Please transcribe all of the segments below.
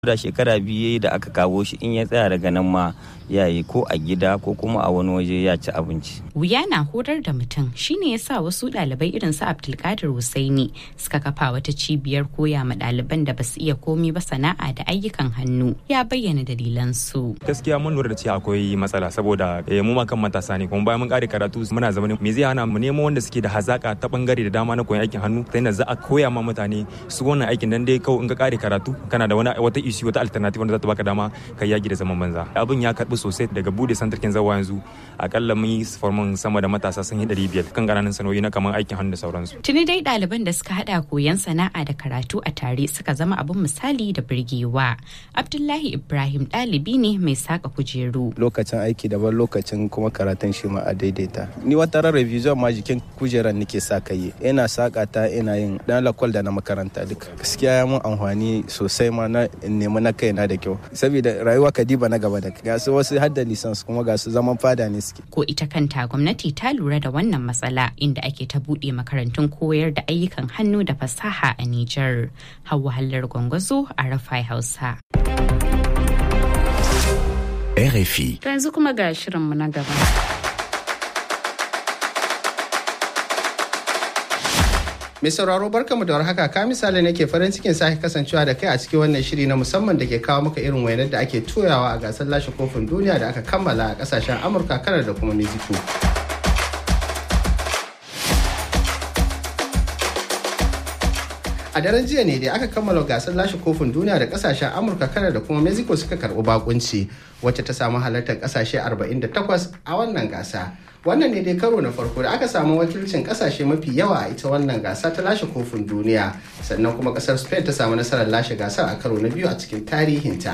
da shekara biyu da aka kawo shi in ya tsaya daga nan ma ya yi ko a gida ko kuma a wani waje ya ci abinci. Wuya na horar da mutum shine ya sa wasu ɗalibai irin su Abdulkadir Husaini suka kafa wata cibiyar koya ma ɗaliban da basu iya komi ba sana'a da ayyukan hannu ya bayyana dalilan su. Gaskiya mun lura da cewa akwai matsala saboda mu ma kan matasa ne kuma bayan mun kare karatu muna zama me zai hana mu nemo wanda suke da hazaka ta bangare da dama na koyon aikin hannu ta yadda za a koya ma mutane su wannan aikin dan dai kawai in ka kare karatu kana da wani wata isi wata alternative wanda za ta baka dama ka yaki da zaman banza abin ya karbi sosai daga bude santarkin zawa yanzu akalla mun yi formin sama da matasa sun yi ɗari biyar kan ƙananan sanoyi na kamar aikin hannu da sauransu. Tuni dai ɗaliban da suka haɗa koyon sana'a da karatu a tare suka zama abin misali da birgewa. Abdullahi Ibrahim ɗalibi ne mai saka kujeru. Lokacin aiki daban lokacin kuma karatun shi ma a daidaita. Ni wata ran revision ma jikin kujeran nake sa kai ina saka ta ina yin dan lakwal da na makaranta duka. Gaskiya ya mun amfani sosai ma na nemi na kaina da kyau. Saboda rayuwa kadiba na gaba da ga su wasu har da lisans kuma ga su zaman fada ne suke. Ko ita kanta gwamnati ta lura da wannan matsala inda ake ta buɗe makarantun koyar da ayyukan hannu da fasaha a Nijar. Hauwa Hallar Gwangwazo a Rafai Hausa. RFI. To yanzu kuma ga shirinmu na gaba. Mai sauraro barkamu da warhaka ka misali nake farin cikin sake kasancewa da kai a cikin wannan shiri na musamman da ke kawo maka irin wainar da ake toyawa a gasar lashe kofin duniya da aka kammala a kasashen Amurka, Kanar da kuma Mexico. A daren jiya ne da aka kammala gasar lashe kofin duniya da kasashen Amurka, Kanar da kuma Mexico suka karɓi bakunci wacce ta samu halartar kasashe 48 a wannan gasa. wannan ne dai karo na farko da aka samu wakilcin kasashe mafi yawa a ita wannan gasa ta lashe kofin duniya sannan kuma kasar spain ta samu nasarar lashe gasar a karo na biyu a cikin tarihinta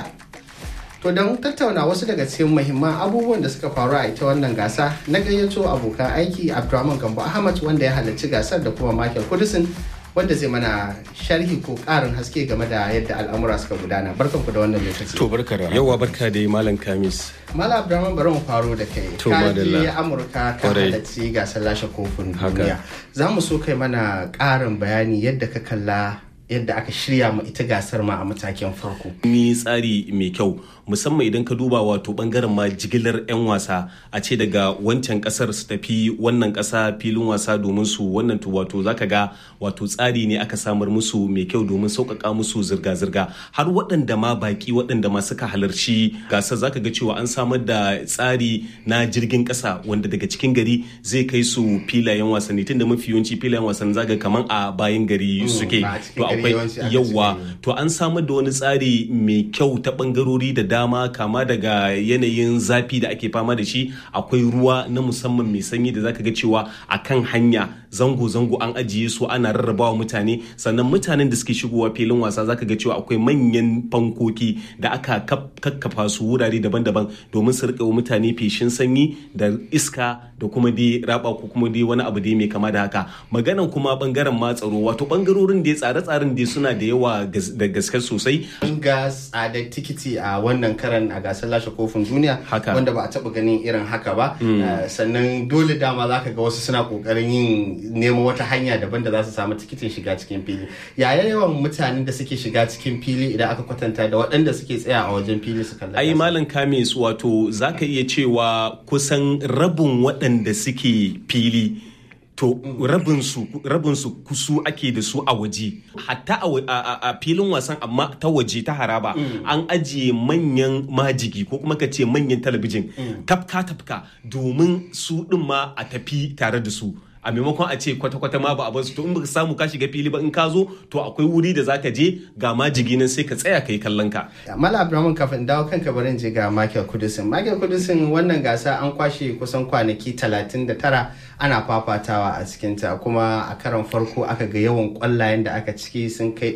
to don tattauna wasu daga cikin muhimman abubuwan da suka faru a ita wannan gasa na gayyato abokan aiki abdulrahman gambo ahmad wanda ya halarci gasar da kuma michael kudusin wanda zai mana sharhi ko karin haske game da yadda al'amura suka gudana barkan ku da wannan lokaci to barka da yawa barka da malam kamis Mala Abdurrahman bari mu faro da kai. Ka je Amurka ka halarci gasar lashe kofin duniya. Za mu so kai mana ƙarin bayani yadda ka kalla yadda aka shirya ma ita gasar ma a matakin farko. Ni tsari mai kyau musamman idan ka duba wato bangaren ma jigilar 'yan wasa a ce daga wancan kasar su tafi wannan kasa filin wasa domin su wannan to wato zaka ga wato tsari ne aka samar musu mai kyau domin sauƙaƙa musu zirga-zirga har waɗanda ma baki waɗanda ma suka halarci gasar zaka ga cewa an samar da tsari na jirgin ƙasa wanda daga cikin gari zai kai su filayen wasanni tunda mafi yawanci filayen wasanni zaka kaman a bayan gari suke to akwai yawa to an samar da wani tsari mai kyau ta bangarori da dama kama daga yanayin zafi da ake fama da shi akwai ruwa na musamman mai sanyi da zaka ga cewa a kan hanya zango-zango an ajiye su ana rarrabawa mutane sannan mutanen da suke shigowa filin wasa zaka ga cewa akwai manyan fankoki da aka kakkafa su wurare daban-daban domin su rika mutane feshin sanyi da iska da kuma dai raba ko kuma dai wani abu dai mai kama da haka maganan kuma bangaren ma tsaro wato bangarorin da tsare-tsaren dai suna da yawa da gaske sosai an ga tsadar tikiti a wannan karan a gasar lashe kofin duniya wanda ba a taba ganin irin haka ba sannan dole dama zaka ga wasu suna kokarin yin nemo wata hanya daban da za su samu tikitin shiga cikin fili yaya yawan mutanen da suke shiga cikin fili idan aka kwatanta da waɗanda suke tsaya a wajen fili su kalla ai malam kamis wato zaka iya cewa kusan rabin waɗanda suke fili to rabinsu rabinsu kusu ake da su a waje hatta a filin wasan amma ta waje ta haraba an ajiye manyan majigi ko kuma ka ce manyan talabijin tafka tafka domin su ɗin ma a tafi tare da su a maimakon a ce kwata-kwata ma ba a basu to in baka samu ka shiga fili ba in ka zo to akwai wuri da zaka je ga majigi nan sai ka tsaya ka yi kallon ka. Mala Abdulrahman kafin dawo kanka barin je ga Michael Kudusin. Michael Kudusin wannan gasa an kwashe kusan kwanaki 39 ana fafatawa a cikinta kuma a karon farko aka ga yawan kwallayen da aka ciki sun kai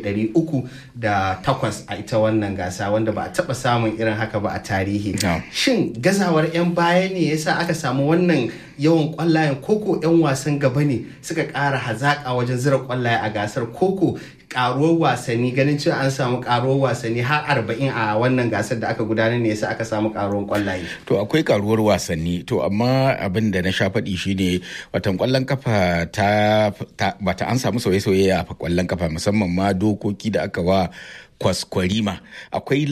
308 a ita wannan gasa wanda ba a taba samun irin haka ba a tarihi. Shin gazawar 'yan baya ne yasa aka samu wannan yawan kwallayen koko 'yan wasan gaba ne suka ƙara hazaƙa wajen zira kwallaye a gasar koko karuwar wasanni ganin cewa an samu karuwar wasanni har arba'in a wannan gasar da aka gudanar ne yasa aka samu karuwar kwallaye. To akwai karuwar wasanni to amma abin da na sha faɗi shine watan kwallon kafa ta bata an samu sauye-sauye a kwallon kafa musamman ma dokoki da aka wa kwaskwarima akwai